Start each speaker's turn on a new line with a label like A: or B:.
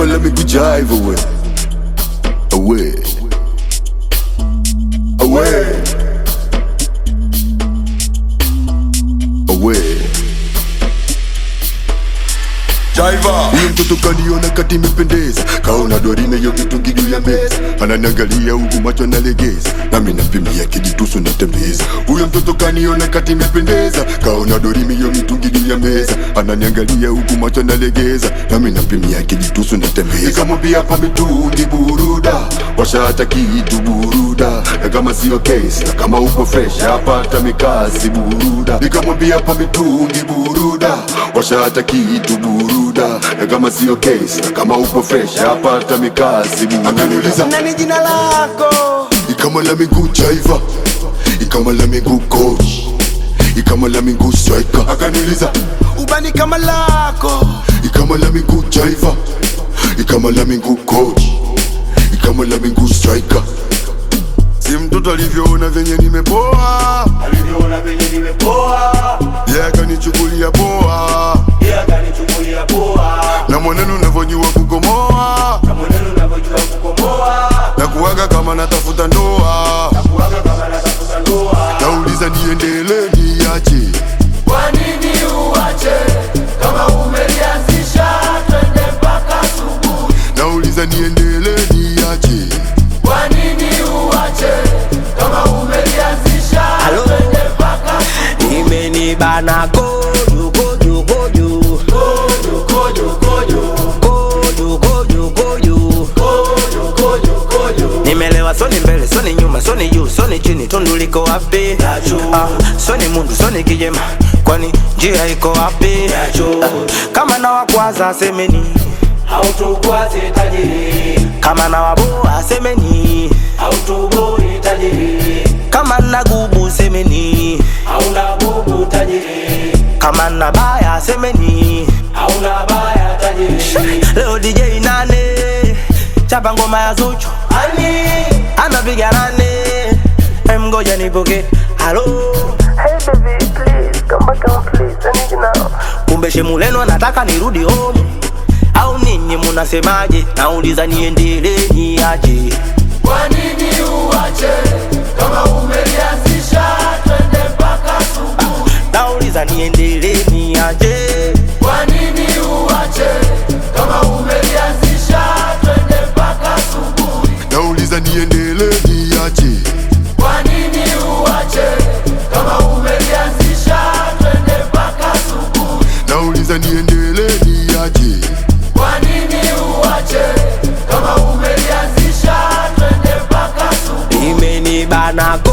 A: on, let me go jive away. Away. Away. Away. Jaiva Huyo mtoto kaniona kati imependeza Kaona dorime yo mitungi juu ya meza Ananiangalia huku macho nalegeza Nami napimia kijitusu natembeza Huyo mtoto kaniona kati imependeza Kaona dorime yo mitungi juu ya meza Ananiangalia huku macho nalegeza Nami napimia kijitusu natembeza Nikamwambia pa mitungi buruda Washa hata kitu buruda Na kama sio case Na kama uko fresh Hapata mikasi buruda Nikamwambia pa mitungi buruda Washa hata kitu buruda Na kama sio case Na kama uko fresh Hapata mikasi buruda Akaniuliza
B: nani jina lako
A: Ikama la miguu jaiva Ikama la miguu coach Ikama la miguu striker Akaniuliza
B: ubani kama lako
A: Ikama la miguu jaiva Ikama la miguu coach Ikama la miguu striker Si mtoto alivyoona venye nimepoa
C: alivyoona venye nimepoa
A: Yeye akanichukulia poa
C: yeye akanichukulia poa
A: Na mwenendo unavyojua kukomoa
C: na mwenendo unavyojua kukomoa
A: Na kuwaga kama natafuta ndoa
C: kuwaga kama natafuta ndoa
A: Nauliza niendelee niache
C: kwa nini uache kama umelianzisha twende mpaka asubuhi
A: Nauliza niendelee niache
C: kwa nini uache kama umelianzisha
B: Halo?
C: twende mpaka
B: imenibana koju koju koju
C: kojo kojo kojo
B: koju koju koju
C: kojo kojo kojo
B: nimelewa soni mbele soni nyuma soni juu soni chini tundu liko wapi ah, soni mundu soni kijema kwani njia iko wapi ah, kama na wakwaza semeni
C: hautukwaze tajiri
B: kama na waboa semeni
C: hautuboi tajiri
B: kama na gubu semeni
C: hauna bubu tajiri
B: kama na baya semeni
C: hauna baya tajiri
B: leo DJ nane chapa ngoma ya Zuchu
C: ani
B: anapiga nane Em, ngoja nipoke halo
D: Hey baby, please come back home, please. I need you now.
B: kumbe shemuleno anataka nirudi home au ninyi munasemaje nauliza niendelee niaje
C: kwa nini uache kama umelianzisha twende mpaka asubuhi
B: nauliza niendelee niaje
C: kwa nini uache kama umelianzisha twende mpaka asubuhi
A: Nauliza niendelee niache
C: kwa nini uache kama umelianzisha twende mpaka asubuhi
A: Nauliza niendelee niache
C: kwa nini uache kama umelianzisha twende mpaka asubuhi
B: imenibana